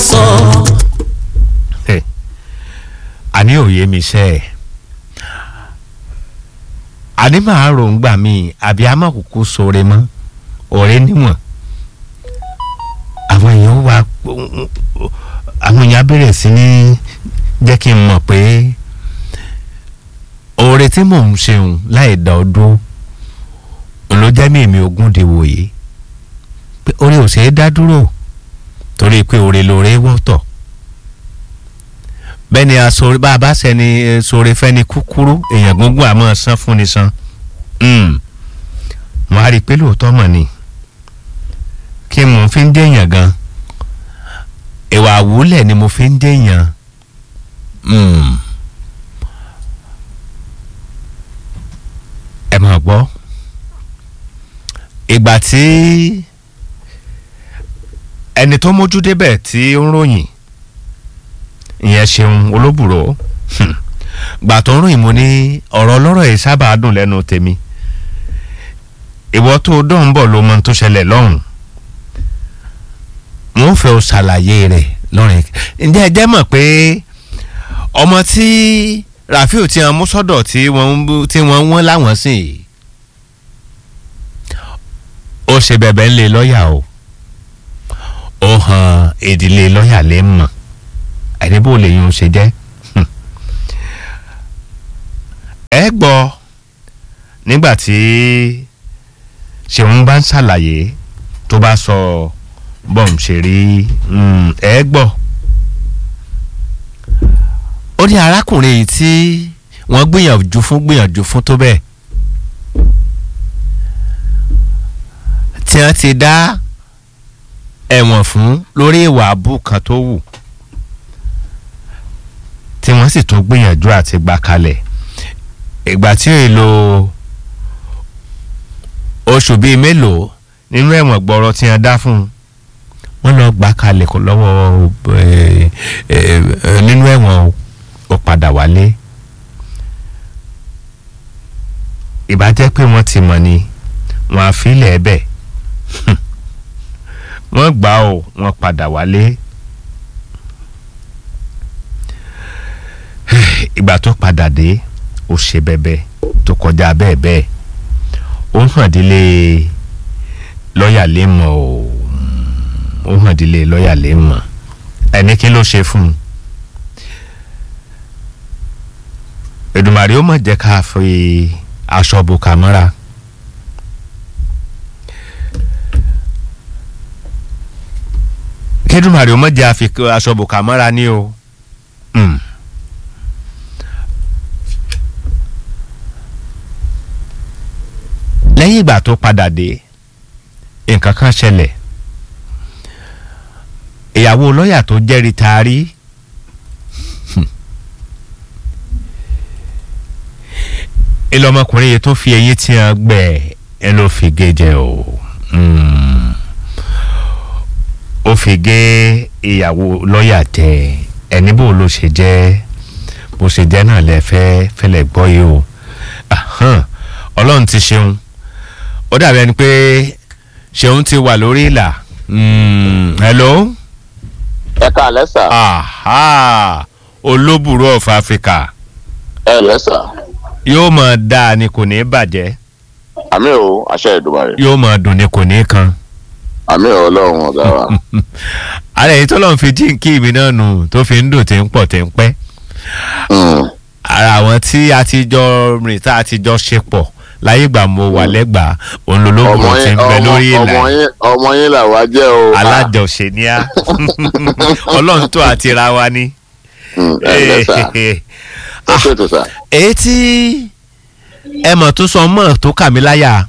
sọ. àní òye mi ṣe ẹ̀ àní màá ròǹgbà mi àbí a má kúkú sóore mọ́ ọ̀rẹ́ níwọ̀n àwọn èèyàn wá àwọn èèyàn á bẹ̀rẹ̀ sí ní jẹ́ kí n mọ̀ pé oore tí mò ń ṣeun láì dá ọ dúró ló jẹ́ mi èmi ogún di wòye pé oore ò ṣeé dá dúró torí pé oore lóore wọ́tọ̀ bẹ́ẹ̀ni asore bá a bá sẹ́ni sore fẹ́ni kúkúrú èèyàn gbogbo àmọ́ san fún ni san mo á rí i pé lóòótọ́ mọ̀ ni kí mo fi ń déèyàn gan ìwà àwúlẹ̀ ni mo fi ń déèyàn ẹ máa gbọ́ ìgbà tí ẹni tó mójú débẹ̀ tí ó ń ròyìn ìyẹn ṣeun olóbùrò gbà tó ń ròyìn mo ní ọ̀rọ̀ ọlọ́rọ̀ yìí sábà dùn lẹ́nu tèmi ìwọ tó dán bọ̀ ló mọ tó ṣẹlẹ̀ lọ́hùn mo ń fẹ́ o ṣàlàyé rẹ̀ lọ́rìn ǹjẹ́ ẹ jẹ́ mọ̀ pé ọmọ tí Rafiu ti hàn mú sọ́dọ̀ tí wọ́n tí wọ́n wọ́n láwọn sí i ó ṣe bẹ̀bẹ̀ ńlẹ̀ lọ́ọ̀yà o ó hàn ìdílé lọ́ọ̀yà lè mọ̀ ẹni bó lè yun ṣe jẹ́ ẹ gbọ́ nígbà tí ṣèun bá ń ṣàlàyé tó bá sọ bọ́m ṣe rí ẹ gbọ́ ó ní arákùnrin yìí tí wọ́n gbìyànjú fún gbìyànjú fún tó bẹ́ẹ̀ tí wọ́n ti dá ẹ̀wọ̀n fún lórí ìwà àbú kan tó wù tí wọ́n sì tún gbìyànjú àti gbà kalẹ̀ ìgbà tí ò lo oṣù bíi mélòó nínú ẹ̀wọ̀n gbọ́rọ̀ tí wọ́n dá fún un wọ́n lọ gbà kalẹ̀ kó lọ́wọ́ nínú ẹ̀wọ̀n ó padà wálé ìbá jẹ́ pé wọ́n ti mọ̀ ni wọ́n á filẹ̀ ẹ̀ bẹ́ẹ̀ wọ́n gbà ó wọ́n padà wálé. ìgbà tó padà dé ó ṣe bẹ́bẹ́ tó kọjá bẹ́ẹ̀ bẹ́ẹ̀ ó hàn dílé lọ́ọ̀yà lè mọ̀ ó ó hàn dílé lọ́ọ̀yà lè mọ̀ ẹni kí ló ṣe fún un Èdùmàrè ó mọ̀ jẹ́ ká fi aṣọ bò ká mọ́ra kí Èdùmàrè ó mọ̀ jẹ́ àfi aṣọ bò ká mọ́ra ní o. Mm. lẹ́yìn ìgbà tó padà dé nǹkan kan ṣẹlẹ̀ ìyàwó lọ́ọ̀yà tó jẹ́rìí taari ìlọmọkùnrin yìí tó fi eyín tí wọn gbẹ ẹ ló fi gé jẹ o ó fi gé ìyàwó lọ́ọ̀yà jẹ ẹni bó ló ṣe jẹ́ bó ṣe jẹ́ náà lẹ fẹ́ fẹ́lẹ̀ gbọ́ yìí o ọlọ́run ti ṣeun ó dàbí ẹni pé ṣeun ti wà lórí ìlà hello. ẹ káalẹ́ sà. aha olóbùrú of Africa. ẹ lẹ́ sà. yóò máa dáa ni kò ní í bàjẹ́. àmì o àṣẹ Èdùmàrè. yóò máa dùn ni kò ní í kan. àmì o ọlọ́run ọ̀gá wa. ààrẹ yìí tó lọ́n fi jíǹkì mi náà nù tó fi ń dùn tí ń pọ̀ tí ń pẹ́. ara àwọn tí a ti jọ rìn tá a ti jọ ṣe pọ̀ láyé ìgbà mo wà lẹ́gbàá òun lológun ti ń bẹ lórí ìlà ọmọ yín là wá jẹ́ o. alájọṣe ni a ọlọ́run tó àti ra wa ni. ẹ ẹ sà ẹ ṣètò sà. èyí tí ẹ mọ̀ tó sọ mọ́ tó kà mí láyà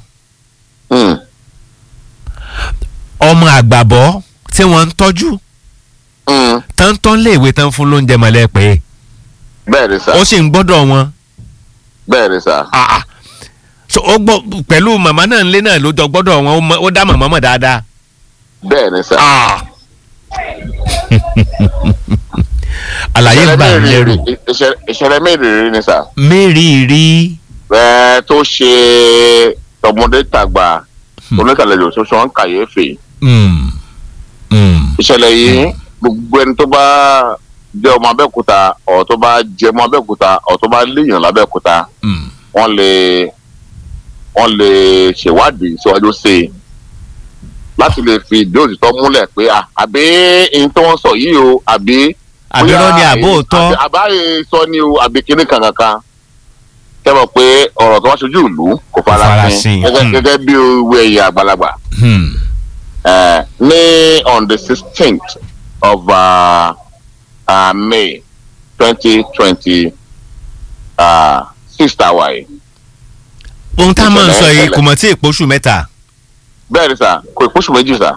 ọmọ àgbàbọ́ tí wọ́n ń tọ́jú tántán léèwé tán fún lóúnjẹ mọ̀lẹ́ pé bẹ́ẹ̀ ni sà. ó sì ń gbọ́dọ̀ wọn. bẹ́ẹ̀ ni sà. so ó gbọ́ pẹ̀lú màmá náà ńlé náà ló jọ gbọ́dọ̀ wọn ó dá màmá mọ̀ dáadáa. bẹ́ẹ̀ ni sà. àlàyé gbà ń lérò. ìṣẹ̀lẹ̀ mẹ́rìírí ni sà. mẹ́rìírí. ẹ tó ṣe tọmọdé tàgbà oníkàlejò tó sọ ń kàyéfì. ìṣẹ̀lẹ̀ yìí gbogbo ẹni tó bá jẹ́ ọmọ abẹ́òkúta ọ̀ tó bá jẹ́ ọmọ abẹ́òkúta ọ̀ tó bá léèyàn lábẹ́òkúta Mm. wọ́n lè wọ́n lè ṣèwádìí síwájú sí i láti lè fi ìdí òtítọ́ múlẹ̀ pé à, àbí ihun tó wọ́n sọ yìí o àbí àbírọ́ ni bóyá àbó èyí- òótọ́ àbí- àbáyé sọ ni o àbí kíní kankan kẹ́mọ̀ pé ọ̀rọ̀ tó wá ṣojú ìlú kò fara farasin, sin gẹ́gẹ́ hmm. gẹ́gẹ́ bí owó ẹ̀yà àgbàlagbà Hmm. Eh, ní on the sixteenth of uh, uh, May twenty twenty six hour yìí ohun tá a máa ń sọ yìí Ìṣẹ̀lẹ̀ kò mọ̀ tí èpòṣù mẹ́ta bẹ́ẹ̀ ni sà kò ìpóṣù méjì sà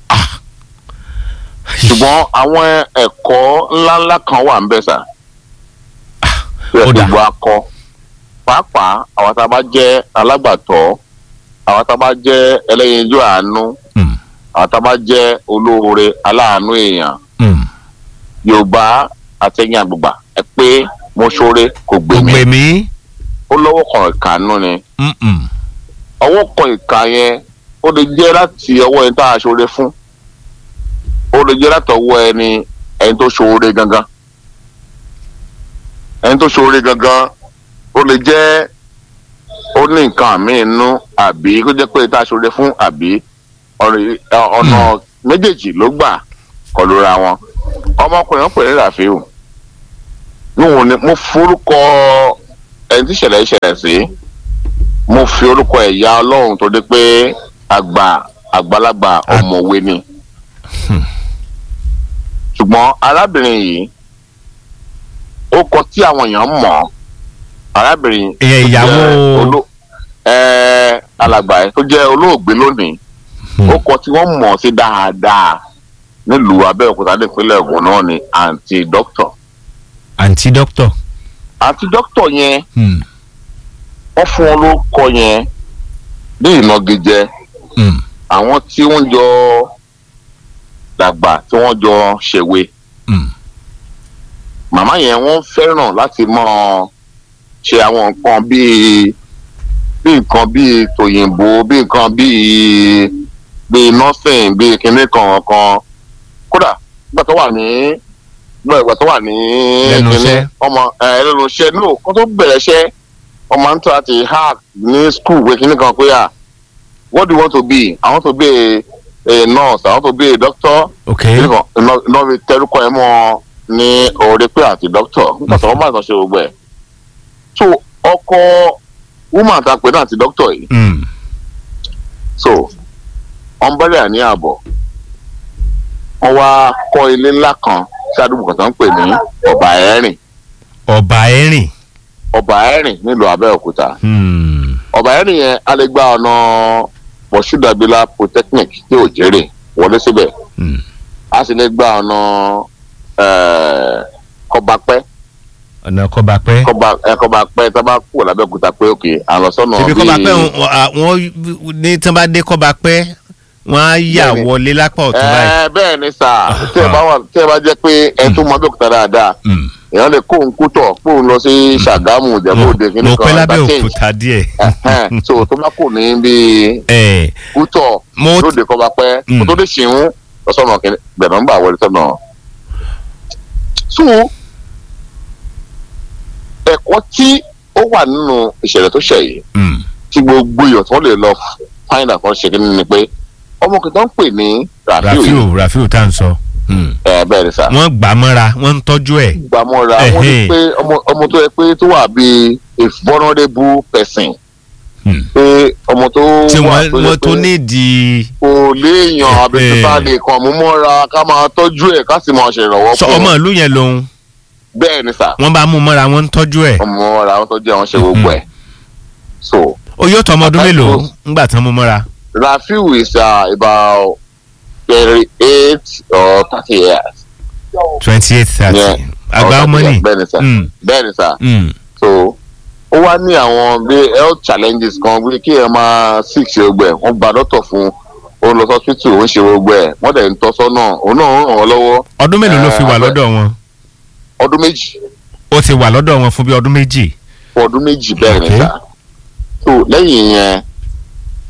ṣùgbọ́n àwọn ẹ̀kọ́ ńláńlá kan wà ń bẹ̀ sà tó yẹ ó kí dà. gbogbo akọ pàápàá àwọn tá a bá jẹ́ alágbàtọ́ àwọn tá a bá jẹ́ ẹlẹ́yinjú àánú Hmm. àwọn tá a bá jẹ́ olóore aláàánú èèyàn Hmm. yorùbá àtẹ̀yìn àgbègbà ẹ pé mo ṣoore kò gbè kò mí gbè mí ó lọ́wọ́ kan ìkànnú ni Mm-mm. ọwọ́ kan ìka yẹn ó lè jẹ́ láti ọwọ́ ẹni tá a ṣoore fún ó lè jẹ́ láti ọwọ́ ẹni ẹni tó ṣoore gangan ẹni tó ṣoore gangan ó lè jẹ́ ó ní nǹkan míì nú àbí kó jẹ́ pé tá a ṣoore fún àbí ọ̀rẹ́- ọ̀nà méjèèjì ló gbà kọlu ra wọn ọmọkùnrin ọ̀pẹ̀ ní ràfíù níwọ̀n ni mo forúkọ ẹni tí ìṣẹ̀lẹ̀ ìṣẹ̀lẹ̀ sí mo fi orúkọ ẹ̀yà ọlọ́run tó dé pé àgbà àgbàlagbà ọ̀mọ̀wé ni ṣùgbọ́n arábìnrin yìí ó kọ tí àwọn èèyàn mọ̀ arábìnrin ìyẹn tó ìyàwó jẹ́ oló- ẹ̀, alàgbà ẹ̀ tó jẹ́ olóògbé lónìí Hmm. ó kọ tí wọ́n mọ̀ sí dáadáa nílùú abẹ́òkúta nípínlẹ̀ ògùn náà ni àǹtí dókítọ̀ àǹtí dókítọ̀ àǹtí dókítọ̀ yẹn Hmm. wọ́n fún wọn lórúkọ yẹn ní ìnagijẹ Hmm. àwọn tí wọ́n jọ dàgbà tí wọ́n jọ ṣèwé Hmm. màmá yẹn wọ́n fẹ́ràn láti mọ̀ ṣe àwọn nǹkan bíi bí nǹkan bíi tòyìnbó bí nǹkan bíi bíi nursing bíi kinní kankan kódà nígbà tó wà ní nígbà tó wà ní Lẹ́nu kinní, iṣẹ́. ọmọ ẹ lẹ́nu iṣẹ́ no kó tó bẹ̀rẹ̀ iṣẹ́ ọmọ ń tọ́ àti hack ní school wé kinní kan pé à what do you want to be i want to be a, a nurse i want to be a doctor ok iná fi tẹrúkọ ẹ mọ ní orí pé àti dókítà nígbà tí wọn bá ìtàn ṣe gbogbo ẹ so ọkọ woman ta pé náà ti dókítà yìí Hmm. so wọn bẹ̀rẹ̀ àní ààbọ̀ wọn wá kọ́ ilé ńlá kan sí àdúgbò kan tó ń pè ní ọba ẹ̀rìn ọba ẹ̀rìn ọba ẹ̀rìn nílùú abẹ́òkúta Hmm. ọba ẹ̀rìn yẹn a lè gba ọ̀nà mọ̀ṣúdàbílà polytechnic tí ò jẹ́rè wọlé síbẹ̀ Hmm. a sì lè gba ọ̀nà eh, kọbapẹ́ ọ̀nà kọba pẹ́ kọba ẹ kọba pẹ tá a bá kú lábẹ́òkúta pé òkè à ń lọ sọ́nà ibi kọba pẹ́ wọn ní tí wọ́n bá dé kọba pẹ́ wọ́n á yà Bẹ́ẹ̀ni. wọlé lápá ọ̀tún báyìí. ẹ bẹ́ẹ̀ ni sà tí ẹ bá wà tí ẹ bá jẹ́ pé ẹ tún mọ abẹ́òkúta dáadáa Hmm. èèyàn lè kó òǹkú tọ̀ kó òun lọ sí Ṣàgámù Ìjẹ̀bú Òde kí mo nìkan pẹ́ lábẹ́ interchange. òkúta díẹ̀. Ẹ̀hẹ́n, so tó bá kù ní bíi ẹ̀ kútọ̀ mo lóde kọba pẹ́ Mm. kó tó dé ṣìún lọ́sọ̀nà kìnìún gbẹ̀rún ń bà wọlé sọ́nà. so ẹ̀kọ́ tí ó wà nínú ìṣẹ̀lẹ̀ tó ṣẹ̀ yìí Hmm. tí gbogbo èèyàn tó lè lọ find out kan ṣe kí ni pé ọmọ kìtọ́ ń pè ní Rafiu yìí rafiu rafiu tá à ń sọ. Hmm. ẹ bẹ́ẹ̀ ni sà wọ́n gbà á mọ́ra wọ́n ń tọ́jú ẹ̀. gbàmọ́ra wọ́n ní Ẹ̀hẹ́n. pé ọmọ ọmọ tó yẹ pé tó wà bíi a vulnerable person Hmm. pé ọmọ tó tí wà wọ́n tó yẹ wọ́n tó pé nídìí. kò léèyàn àbí tó bá lè kàn mú mọ́ra ká máa tọ́jú ẹ̀ ká sì máa ṣèrànwọ́ sọ fún ọmọ un ìlú yẹn lòun bẹ́ẹ̀ ni sà wọ́n bá mú mọ́ra wọ́n ń tọ́jú ẹ̀. ọmọ mọ́ra àwọn tó jẹ́ àwọn ṣe gbogbo ẹ̀ so ó yóò tọ́ ọmọ ọdún Àtàkùn. mélòó ńgbà tán mú mọ́ra. Rafiu is uh, about thirty eight or thirty years. twenty eight thirty Yeah. àgbà Or ọmọ 30 ni. years, bẹ́ẹ̀ ni sà Hmm. bẹ́ẹ̀ ni sà Hmm. so ó wá ní àwọn bí health challenges kan bí kí ẹ máa sick ṣe gbogbo ẹ̀ wọ́n gba dọ́tọ̀ fún un ó lọ hospital ó ń ṣe gbogbo ẹ̀ wọ́n dẹ̀ ń tọ́ sọ́nà òun náà ń ràn wọ́n lọ́wọ́ ọdún mélòó ló fi wà Eh, lọ́dọ̀ wọn. ọdún méjì ó ti wà lọ́dọ̀ wọn fún bí ọdún méjì. fún ọdún méjì bẹ́ẹ̀ ni Okay. sà so lẹ́yìn yẹn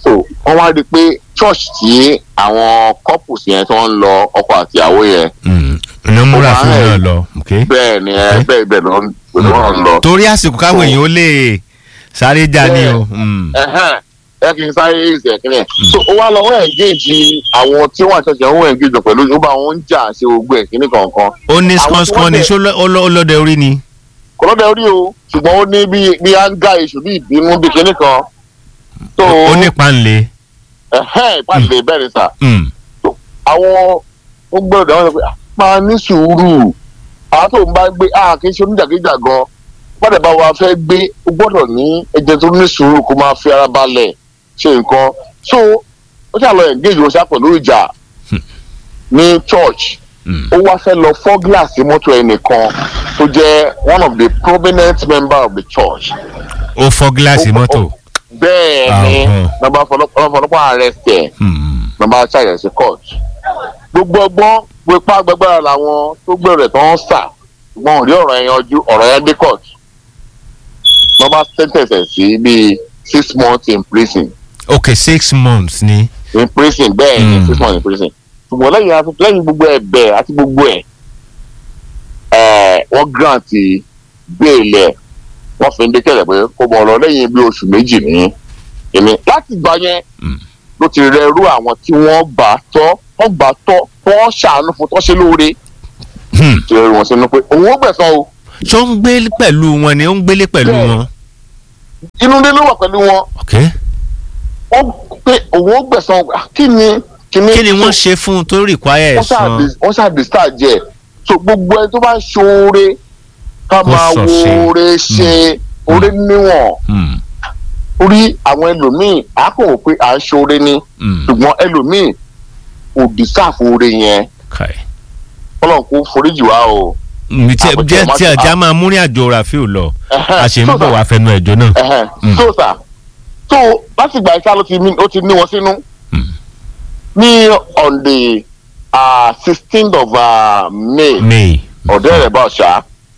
so wọ́n wá rí i pé church tí àwọn couples yẹn tó ń lọ ọkọ àtìyàwó yẹn Mm. iná múra Ó fún máa ń náà lọ. okay. bẹ́ẹ̀ ni ẹ Okay. bẹ́ẹ̀ bẹ́ẹ̀ ló ń ló ń lọ. torí àsìkò káwọn So- èèyàn ó lè sáré já ní o. Bẹ́ẹ̀. Mm. Ẹhẹ́n, ẹ kì í sáré ìṣẹ̀ kìnìyàn so ó wá lọ wọ́n engage àwọn tí wọ́n àtẹ̀sẹ̀ wọ́n engage pẹ̀lú ó bá wọn ń jà ṣe gbogbo ẹ̀ kíní kankan ó ní Àwọn tí skọ́nskọ́n wọ́n ni dẹ̀- ṣó lọ- ó lọ- ó lọ́dẹ orí ni. kò lọ́dẹ orí o ṣùgbọ́n ó ní bí bí áńgá iṣu bí ìbínú bí kíní kan so ó ní panle. ẹhẹ́n ìpàdé bẹ́ẹ̀ ni sà Mm. àwọn ó gbọ́dọ̀ àwọn sọ pé "Ah, máa ní sùúrù àwọn tó ń bá gbé a kì í ṣe oníjàgíjà gan gbọ́dọ̀ bá wa fẹ́ gbé ó gbọ́dọ̀ ní ẹ̀jẹ̀ tó ní sùúrù kó máa fi ara balẹ̀ ṣe nǹkan so ó ṣàlọ engage wọn ṣá pẹ̀lú ìjà ní church Mm. ó wá fẹ́ lọ fọ́ gíláàsì mọ́tò ẹnìkan tó jẹ́ one of the prominent member of the church ó fọ́ gíláàsì Ó- mọ́tò. bẹ́ẹ̀ ni Ahun. nàbà fọlọ́pàá arrest ẹ̀ Mm. nàbà ṣàyẹ̀ sí court gbogbo ọgbọ́n gbogbo ipá gbẹgbẹ́ra làwọn tó gbèrò rẹ̀ tó ń sà wọn ò rí ọ̀rọ̀ yẹn yanjú ọ̀rọ̀ yẹn dé court nàbà sentence ẹ̀ sí bíi six months in prison ok six months ni. in prison bẹ́ẹ̀ ni Mm. six months in prison ṣùgbọ́n lẹ́yìn afi- lẹ́yìn gbogbo ẹ̀bẹ̀ àti gbogbo ẹ̀ ẹ̀ wọ́n grant bail ẹ̀ wọ́n fi ń dé kẹ̀lẹ̀ pé kó bọ̀ ọ̀rọ̀ lẹ́yìn bí oṣù méjì ní èmi láti gbà yẹn Mm. ló ti rẹrú àwọn tí wọ́n bá tọ́ wọ́n bá tọ́ wọ́n ṣàánú fún tọ́ ṣe lóore Hmm. ti rẹrú wọn sínú pé òun ó gbẹ̀san o ṣó ń gbé pẹ̀lú wọn ni ó ń gbélé pẹ̀lú Bẹ́ẹ̀. wọn. inú ilé ló wà pẹ̀lú wọn ok wọ́n pé òun ó gbẹ̀san Ah, kí ni kí ni wọ́n ṣe fún un tó require wọ́n ṣáà ẹ̀san. dis- wọ́n ṣáà discharge ẹ̀ so gbogbo ẹni tó bá ń ṣoore ká Kó máa sọ wo ṣe. oore ṣe oore níwọ̀n Hmm. orí àwọn ẹlòmíì á kò wò pé à ń ṣoore ni Hmm. ṣùgbọ́n ẹlòmíì kò deserve oore yẹn Okay. ọlọ́run kò foríjì wá o. mi tí Àbújá jẹ́ má tí ti- ajá máa múrin àjò Rafiu lọ a ṣe ń So, bọ̀ sir, wá fẹnu ẹ̀jọ́ náà. ẹhẹn. Mm. so sà so láti ìgbà ìṣá ló ti ní ó ti ní wọn sínú Mm. ní on the sixteenth of uh, May May. ọ̀dẹ́ rẹ̀ bá ọ̀ṣà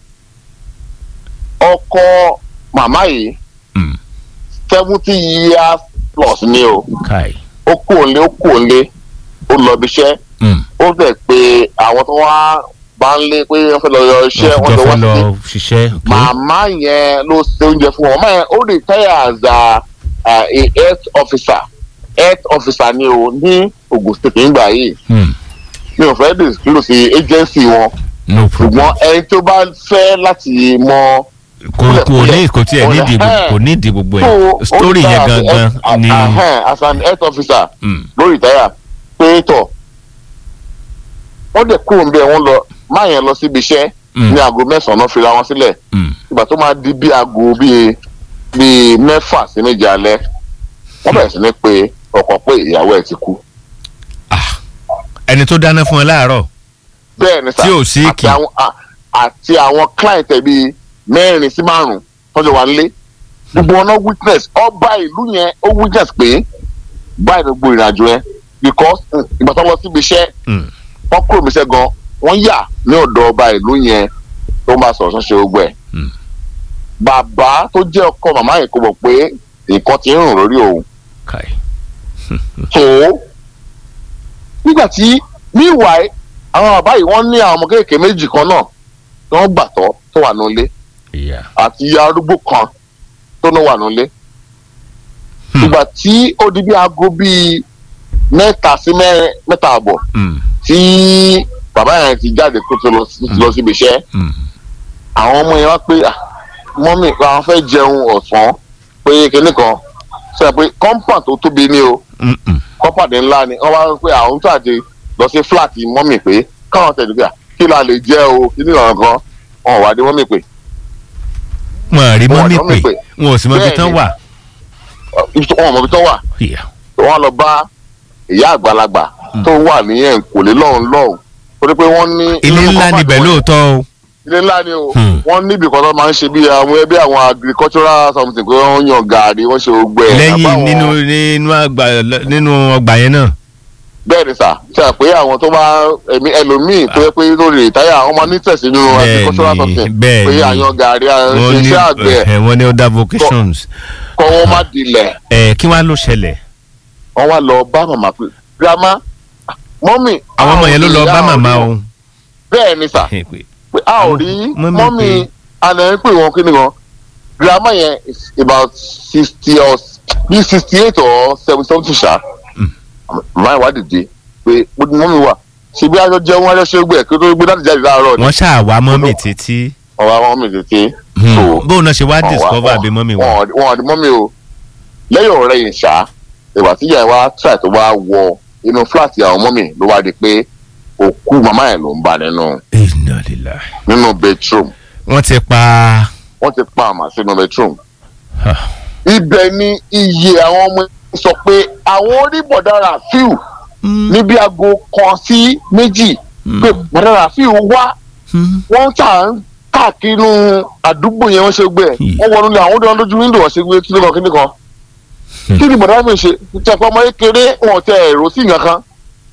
ọkọ màmá yìí Hmm. seventy years plus ni o Kai. ó kú òǹlé ó kú òǹlé ó lọ ibi iṣẹ́ Hmm. ó fẹ́ pé àwọn tó wá bá ń lé pé wọ́n fẹ́ lọ yọ iṣẹ́ wọ́n wọ́n jọ jọ wá fẹ́ lọ sí ṣiṣẹ́. ok. màmá yẹn ló ṣe oúnjẹ fún wọn màmá yẹn ó retire as a, a health officer health officer ni o ní Ogun State nígbà yìí Hmm. mi ò fẹ́ disclose agency wọn no problem. ṣùgbọ́n ẹni tó bá fẹ́ láti mọ kò kò ní kò tiẹ̀ Kò lè- nídìí ẹ̀. kò nídìí gbogbo tó ẹ̀ story ó yẹn retire as a gangan health- ni. ahem, as an health officer Hmm. ló retire pé tọ̀ wọ́n dẹ̀ kúrò ń bẹ̀ wọ́n lọ máa yẹn lọ síbi iṣẹ́ Hmm. ní aago mẹ́sàn-án náà fira wọn sílẹ̀ Hmm. ìgbà tó máa di bí aago bíi bíi mẹ́fà sí méje alẹ́ wọ́n bẹ̀rẹ̀ sí ní pé ọkọ pé ìyàwó ẹ̀ ti kú. Ah. ẹni tó dáná fún ẹ láàárọ̀. bẹ́ẹ̀ ni sà Tí ò sí àti kì. àwọn à- àti àwọn client ẹ̀ bíi mẹ́rin sí márùn-ún tọ́jú wa nílé gbogbo wọn náà witness ọba ìlú yẹn ó witness pé báyìí ló gbó ìrìnàjò yẹn because mm, ìgbà tó lọ síbi iṣẹ́ Hmm. wọ́n kúrò níbi iṣẹ́ gan wọ́n yà ní ọ̀dọ̀ ọba ìlú yẹn tó máa sọ̀rọ̀ ṣọ́ṣe gbogbo ẹ̀ Hmm. bàbá tó jẹ́ ọkọ màmá yìí kò mọ̀ pé nǹkan ti ń rùn lórí òun Kai. tó nígbà tí meanwhile àwọn bàbá yìí wọ́n ní àwọn ọmọ kéèké méjì kan náà tí wọ́n gbàtọ́ tó wà nílé ìyá. àti ìyá arúgbó kan tó náà wà nílé Hmm. ìgbà tí ó di bí aago bíi mẹ́ta sí mẹ́rin mẹ́ta àbọ̀ Hmm. tí bàbá yẹn ti jáde kó tó lọ sí- lọ síbi iṣẹ́ Hmm. àwọn ọmọ yẹn wá pé "Ah, mọ́mì àwọn fẹ́ jẹun ọ̀sán pé kinní kan sọ pé compound tó tóbi ni o Hmm. Hmm. compound ńlá ni wọ́n wá pé àwọn tó àti lọ sí flat mọ́mì pé káwọn tẹ̀lé pé "Ah, kí la lè jẹ́ o kí ni ìrànlọ́ kan wọn ò wá dé mọ́mì pé wọn à rí Wọn mọ́mí àti mọ́mì pé pé. wọn ò sì mọ ibi Bẹ́ẹ̀ tán ni. wà. "Ọ, ibi tó- wọn ò mọ̀ ibi tó wà ìyá. wọ́n lọ bá ìyá àgbàlagbà tó wà ní ẹ̀ǹkòlé lọ́hùn lọ́hùn torí pé wọ́n ní. ilé nínú ńlá compound níbẹ̀ wọn- lóòótọ́ o. ilé ńlá ni o Hmm. wọ́n níbi kan tó máa ń ṣe bí àwọn ẹbí àwọn agricultural something pé wọ́n yan gàrí wọ́n ṣe gbogbo ẹ̀. lẹ́yìn àbáwọn- nínú nínú àgbà nínú ọgbà yẹn náà. bẹ́ẹ̀ ni sà ṣe à pé àwọn tó bá ẹ̀mí ẹlòmíì tó yẹ pé lórí ìtáyà wọ́n máa ní tẹ̀sí nínú Bẹ́ẹ̀ agricultural ni, something bẹ́ẹ̀ pé ni. àyan gàrí wọ́n iṣẹ́ ní àgbẹ̀ ẹ̀, wọ́n ní other vocations. kọ́ wọ́n má dilẹ̀ ẹ̀ kí wàá ló ṣẹlẹ̀. wọ́n wá lọ bá màmá pé grandma mọ́mì àwọn ọmọ yẹn ló lọ bá màmá o. bẹ́ẹ̀ ni sà Pé- pé a ò rí Mọ́mì mọ́mì pé- àná ń pè wọ́n kí ni gan grandma yẹn is about sixty or bí sixty eight or seventy something ṣá màmá yẹn wá dìde pé bó ni mọ́mì wà ṣe bí ajọ jẹun ajọ ṣe gbẹ kí ó tó gbé láti jáde láàárọ̀ ni wọ́n ṣáà mọ́mì títí. ọ̀rọ̀ àwọn mọ́mì tètè so bóun náà ṣe wá wọ́n wá- discover wọ́n- àbí mọ́mì wọn. wọn wọn àdí mọ́mì o lẹ́yìn ọ̀rẹ́ yìí ṣá ìwà tí ìyá ẹ̀ wá try tó wá wọ inú fúláàtì àwọn mọ́mì ló wá di pé òkú màmá ẹ̀ ló ń bá nínú Inna lillahi. nínú bedroom wọ́n ti pa. wọ́n ti pa àmà sínú bedroom Ah. ibẹ̀ ni iye àwọn ọmọ yẹn sọ pé àwọn oníbọ̀dá Rafiu níbi aago kan sí méjì pé bọ̀dá Rafiu wá wọ́n tà ń káàkiri àdúgbò yẹn wọ́n ṣe gbé ẹ̀ Hmm. wọ́n wọnú ilé àwọn ọdún lójú wíńdò wọ́n ṣe gbé kíní kan kíní kan Hmm. kí ni bọ̀dá mi ṣe tẹ pé ọmọ kékeré wọn tẹ èrò sí nǹkan kan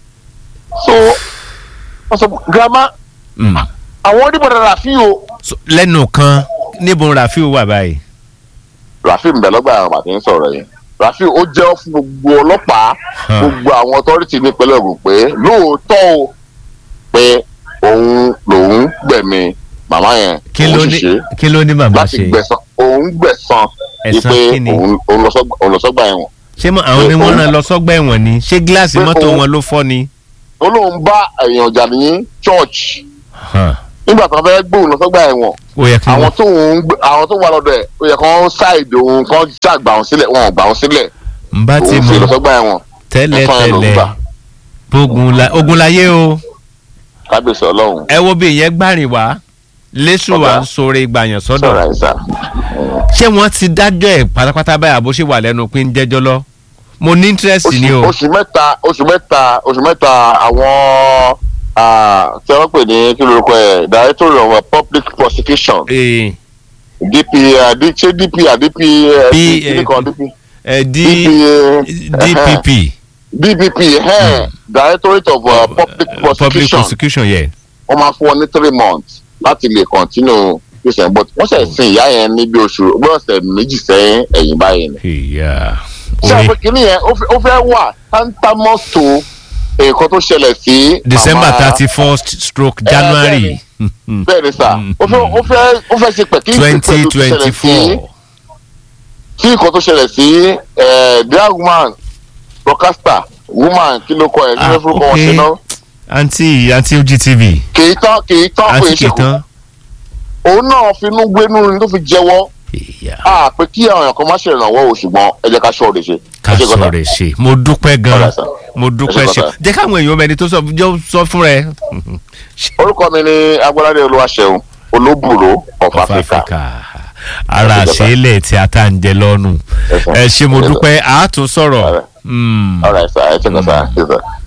so wọ́n sọ girama Mm. àwọn oníbọ̀dá Rafiu o So, lẹ́nu kan níbo Rafiu wà báyìí. Rafiu ń bẹ lọ́gbà àwọn àti ń sọ̀rọ̀ yẹn Rafiu ó jẹ́wọ́ fún gbogbo ọlọ́pàá Huh. gbogbo àwọn ọtọ́rìtì ní ìpínlẹ̀ Ògùn pé lóòótọ́ o pé òun lòun gbẹ̀mí màmá yẹn kí ló òun ní ṣiṣẹ́ kí ló ní màmá láti ṣe. gbẹ̀san òun gbẹ̀san Ẹ̀san wípé kí ni? òun òun lọ sọ́gbà- òun lọ sọ́gbà ẹ̀wọ̀n ṣé mọ àwọn ni pé wọ́n òun- rán lọ sọ́gbà ẹ̀wọ̀n ni ṣé gíláàsì pé mọ́tò òun- wọn ló fọ́ ni. ó lóun bá èèyàn jà ní church Huh. nígbà tó fẹ́ gbóhùn lọ sọ́gbà ẹ̀wọ̀n ó yẹ kí àwọn wọ́n. tó ń gbé- àwọn tó wà lọ́dọ̀ ẹ̀ ó yẹ kán ṣáìdì òun kán ṣàgbà òun sílẹ̀ wọn ò gbà òun sílẹ̀ n bá ti òun fi lọ mọ sọ́gbà ẹ̀wọ̀n tẹ́lẹ̀ ẹ̀san yẹn ló ń tẹ́lẹ̀ gbà. ogun la ogun láyé o kábíyèsí ọlọ́run ẹ wo bí ìyẹn gbàrin wá lẹ́sùn wa Ọ̀gá. ń sọ̀rọ̀ ìgbàyàn sọ̀rọ̀ sọ́dọ̀ àìsàn. ṣé wọ́n ti dájọ́ ẹ̀ pátápátá báyà bó ṣe wà lẹ́nu pé ń jẹ́jọ́ lọ mo ní interest ni oṣù o oṣù mẹ́ta oṣù mẹ́ta oṣù mẹ́ta àwọn ah, tí wọ́n pè ní kí lórúkọ ẹ̀ director of uh, public prosecution Eh, dp ah, D- ṣé dp ah, dp eh, P- kí ni kan dp eh, D dp eh, DPP dpp eh, directorate of uh, public public prosecution prosecution yẹ wọ́n máa fún wọn ní three months láti lè continue christian but wọ́n ṣe sin ìyá yẹn ní bí oṣù bí ọ̀sẹ̀ méjì sẹ́yìn ẹ̀yìn báyìí ni ìyá ṣé orí àpò kìíní yẹn ó fẹ́- ó fẹ́ wà tantamọ́ tó nǹkan tó ṣẹlẹ̀ sí December màmá- thirty first stroke January bẹ́ẹ̀ ni sà ó fẹ́ ó fẹ́ ó fẹ́ ṣe pẹ̀kí twenty twenty four tí nǹkan tó ṣẹlẹ̀ sí eh, drag woman broadcaster woman kí ló kọ ẹ̀ kí ló Ah, forúkọ wọn okay. ṣe náà àǹtí àǹtí OGTV kì í tán kì í tán pé àǹtí ṣe kù kìtàn òun náà finú gbénú ni tó fi jẹ́wọ́ ìyá a pé kí àwọn èèyàn kan má ṣe ìrànwọ́ o ṣùgbọ́n ẹ jẹ́ ká ṣọ́ òde ṣe. ká Ẹ ṣé sọ gọ́tà. rẹ̀ ṣe mo dúpẹ́ gan Ọ̀rẹ́ sà. mo dúpẹ́ Ẹ ṣé ṣe gọ́tà. jẹ́ káwọn èèyàn mẹ́ni tó sọ jọ sọ fún rẹ orúkọ mi ni agbọ́ládé olúwaṣẹ́un olóbùrò of of africa. Africa ara Ẹ ṣé gọ́tà. àṣeélẹ̀ tí a tá ń jẹ lọ́nu Ẹ ṣé. ẹ ṣe mo Ẹ ṣé. dúpẹ́ àátún sọ̀rọ̀ Ọ̀rẹ́. Mm. all right sir ẹ ṣe kọ́ sir. Yes, sir.